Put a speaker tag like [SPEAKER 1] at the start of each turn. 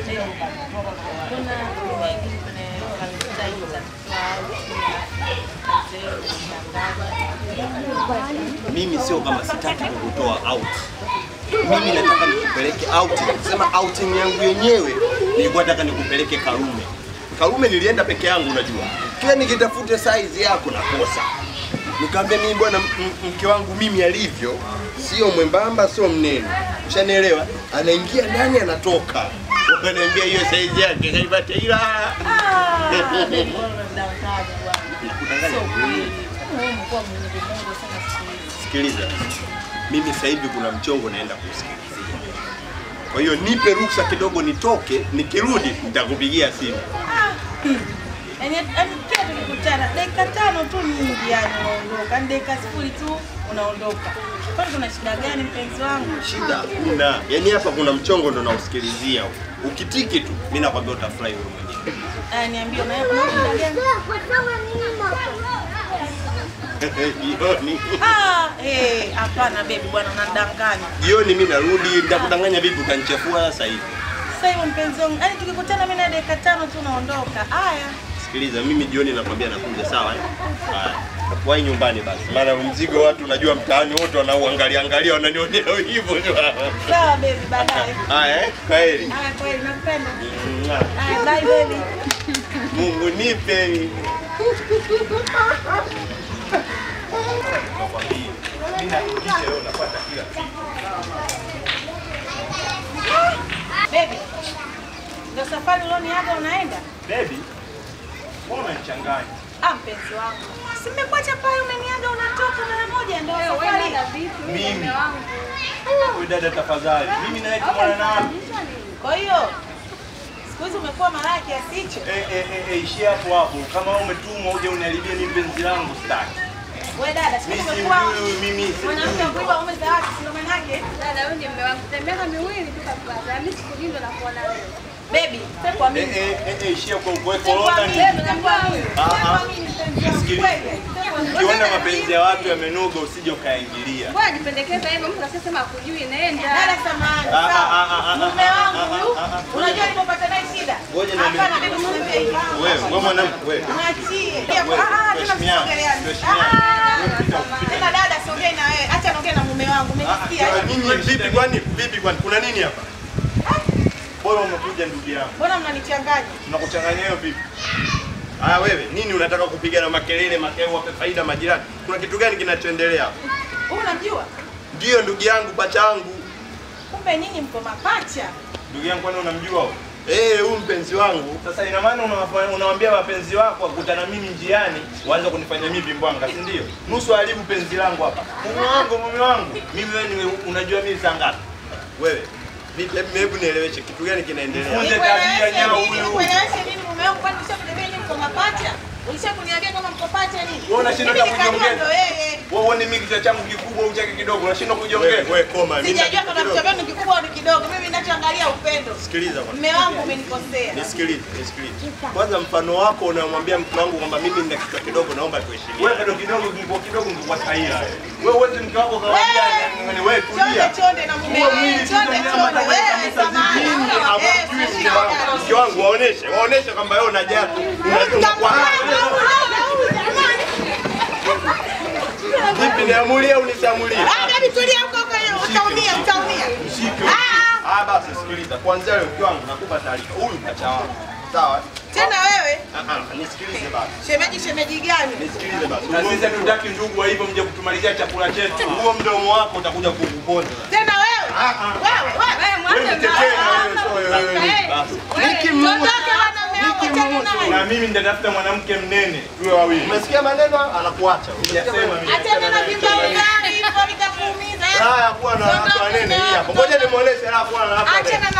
[SPEAKER 1] Kuna mengi kwenye Valentine za
[SPEAKER 2] Mimi sio kama sitaki kukutoa out. Mimi nataka nikupeleke outing. Sema outing yangu yenyewe nilikuwa nataka nikupeleke Karume. Karume nilienda peke yangu unajua. Kila nikitafute size yako nakosa. Nikamwambia mimi bwana m- m- mke wangu mimi alivyo sio mwembamba sio mnene. Ushanielewa? Anaingia ndani anatoka. Wakaniambia hiyo size yake kaipata ila. Sikiliza, mimi sasa hivi kuna mchongo naenda kusikilizia. Kwa hiyo nipe ruhusa kidogo nitoke, nikirudi nitakupigia simu.
[SPEAKER 1] Yaani yaani kila tukikutana dakika tano tu nyingi yani unaondoka. Yaani dakika sifuri tu unaondoka. Kwani kuna shida gani mpenzi wangu?
[SPEAKER 2] Shida kuna, yaani hapa kuna mchongo ndo nausikilizia. huu. Ukitiki tu, mimi nakwambia utafurahi wewe mwenyewe.
[SPEAKER 1] Aya niambie una una shida gani?
[SPEAKER 2] Jioni.
[SPEAKER 1] Ah, eh, hapana baby bwana unadanganya.
[SPEAKER 2] Jioni mimi narudi, nitakudanganya vipi ukanichafua sasa hivi?
[SPEAKER 1] Sasa hivyo mpenzi wangu, yaani tukikutana mimi na dakika tano tu unaondoka. Aya.
[SPEAKER 2] Sikiliza, mimi jioni nakwambia nakuja, sawa? eh? Haya. Wai nyumbani basi. Maana mzigo watu unajua mtaani wote wanauangalia angalia wananionea hivyo tu.
[SPEAKER 1] Sawa baby baadaye.
[SPEAKER 2] Haya, eh? Kwaheri.
[SPEAKER 1] Aya kweli nakupenda.
[SPEAKER 2] Mwah.
[SPEAKER 1] Aya bye baby.
[SPEAKER 2] Mungu nipe.
[SPEAKER 1] Baby. Ndio safari ulioniaga unaenda?
[SPEAKER 2] Baby, mbona unanichanganya?
[SPEAKER 1] Ah, mpenzi wangu. Si mmekuacha pale umeniaga unatoka mara moja ndio safari.
[SPEAKER 2] Mimi. Wewe dada tafadhali. Mimi naye tumwana nani?
[SPEAKER 1] Kwa hiyo siku hizi umekuwa malaya kiasi hicho.
[SPEAKER 2] Eh eh eh eh, ishia hapo hapo. Kama wewe umetumwa uje uniharibie mimi penzi langu sitaki.
[SPEAKER 1] Wewe dada, siku
[SPEAKER 2] Mimi
[SPEAKER 1] hizi
[SPEAKER 2] si
[SPEAKER 1] umekuwa
[SPEAKER 2] huyu mimi si
[SPEAKER 1] mwanamke wa kuiba ume za watu, si ndio maana yake?
[SPEAKER 3] Dada, huyu ni mume wangu. Tuna miaka miwili tu kapata. Mimi sikulindwa na kuona wewe.
[SPEAKER 1] Baby, sasa kwa
[SPEAKER 2] Eh
[SPEAKER 1] mimi.
[SPEAKER 2] eh eh eh, ishia kwa kwa
[SPEAKER 1] Sasa kwa
[SPEAKER 2] corona
[SPEAKER 1] mimi,
[SPEAKER 2] ni.
[SPEAKER 1] sasa kwa mimi.
[SPEAKER 2] Ah,
[SPEAKER 1] Sasa
[SPEAKER 2] ah.
[SPEAKER 1] kwa mimi mpenzi wangu.
[SPEAKER 2] Sikiliza.
[SPEAKER 1] Kweli.
[SPEAKER 2] Ukiona mapenzi ya watu yamenoga usije ukaingilia.
[SPEAKER 3] Mbona jipendekeza hivyo? Mtu asiyesema akujui nenda.
[SPEAKER 1] Dada samahani.
[SPEAKER 2] Ah, ah,
[SPEAKER 1] sawa.
[SPEAKER 2] ah, ah, ah,
[SPEAKER 1] Mume
[SPEAKER 2] ah,
[SPEAKER 1] wangu
[SPEAKER 2] ah,
[SPEAKER 1] huyu,
[SPEAKER 2] ah, ah, ah.
[SPEAKER 1] unajua nilipopata naye shida.
[SPEAKER 2] Ngoja niambie.
[SPEAKER 1] Hapana, baby usiniambie hivyo.
[SPEAKER 2] Wewe, wewe mwanamke wewe.
[SPEAKER 1] Mwachie.
[SPEAKER 2] Wewe,
[SPEAKER 1] Ah, ah, tena
[SPEAKER 2] tuheshimiane,
[SPEAKER 1] msongeleane.
[SPEAKER 2] tuheshimiane.
[SPEAKER 1] Ah, Tena dada siongei na wewe. Acha naongea na mume wangu. Umesikia?
[SPEAKER 2] Ah, Nini vipi kwani? Vipi kwani? Kuna nini hapa? Bora umekuja ndugu yangu.
[SPEAKER 1] Mbona mnanichanganya?
[SPEAKER 2] Tunakuchanganya hiyo vipi? Haya wewe, nini unataka kupiga na makelele makelele wape faida majirani? Kuna kitu gani kinachoendelea hapa?
[SPEAKER 1] Wewe unamjua?
[SPEAKER 2] Ndio ndugu yangu pachangu.
[SPEAKER 1] Kumbe nyinyi mko mapacha.
[SPEAKER 2] Ndugu yangu kwani unamjua wewe? Eh, huyu mpenzi wangu. Sasa ina maana unawafa- unawaambia wapenzi wako wakutana mimi njiani, waanze kunifanya mimi vimbwanga, si ndio? Nusu haribu penzi langu hapa. Mume wangu, mume wangu. Mimi wewe ni unajua mimi saa ngapi? Wewe. Vipi hebu hebu nieleweshe kitu gani kinaendelea? Funde tabia nyao huyu.
[SPEAKER 1] Nikueleweshe nini mume wangu kwani ushakuniambia nyinyi mko mapacha? Ulishakuniambia kama mko pacha nini?
[SPEAKER 2] Wewe unashindwa
[SPEAKER 1] Mimi
[SPEAKER 2] hata
[SPEAKER 1] nikajua
[SPEAKER 2] kujiongea.
[SPEAKER 1] ndo yeye.
[SPEAKER 2] Wewe uone mimi kichwa changu kikubwa au chake kidogo, unashindwa kujiongea. Wewe koma, mimi
[SPEAKER 1] Sijajua kama kichwa changu ni kikubwa au ni kidogo. Mimi ninachoangalia upendo.
[SPEAKER 2] Sikiliza kwanza.
[SPEAKER 1] Mume wangu umenikosea.
[SPEAKER 2] Nisikilize, nisikilize. Kwanza mfano wako unamwambia mke wangu kwamba mimi nina kichwa kidogo, naomba tuheshimiane. Wewe kidogo kidogo, kingekuwa kidogo ungekuwa sahihi. Wewe wewe mke wako kawaida, ni wewe
[SPEAKER 1] Chonde
[SPEAKER 2] tulia.
[SPEAKER 1] chonde na mume
[SPEAKER 2] Huo mwili
[SPEAKER 1] wangu.
[SPEAKER 2] tu
[SPEAKER 1] Chonde
[SPEAKER 2] ndio
[SPEAKER 1] chonde.
[SPEAKER 2] unataka
[SPEAKER 1] Wewe
[SPEAKER 2] kabisa
[SPEAKER 1] samahani.
[SPEAKER 2] zidini,
[SPEAKER 1] Eh,
[SPEAKER 2] hawajui
[SPEAKER 1] sisi
[SPEAKER 2] mke wangu. Mke wangu waoneshe, waoneshe kwamba wewe unajali. Unajua kwa Vipi niamulie au nisiamulie?
[SPEAKER 1] Ah, baby tulia huko huko utaumia, utaumia.
[SPEAKER 2] Mshike.
[SPEAKER 1] Ah,
[SPEAKER 2] Ah, basi sikiliza. Kuanzia leo mke wangu nakupa taarifa. Huyu pacha wangu. Sawa?
[SPEAKER 1] tena wewe
[SPEAKER 2] Ah ah, nisikilize basi.
[SPEAKER 1] shemeji shemeji gani?
[SPEAKER 2] Nisikilize basi. Na sisi hatutaki ndugu wa hivyo mje kutumalizia chakula chetu. Huo mdomo wako utakuja kukuponza.
[SPEAKER 1] Tena wewe. Wewe, wewe.
[SPEAKER 2] Wewe mtetee na wewe sio wewe. Basi.
[SPEAKER 1] Tuondoke wanaume wangu tena naye.
[SPEAKER 2] Na mimi nitatafuta mwanamke mnene tuwe wawili. Umesikia maneno? Anakuacha. Hujasema mimi.
[SPEAKER 1] Achana na vimba ugari hivyo vitakuumiza.
[SPEAKER 2] Haya, kuwa na watu wanene hii hapa. Ngoja nimuoneshe alafu ana hapa.
[SPEAKER 1] Achana na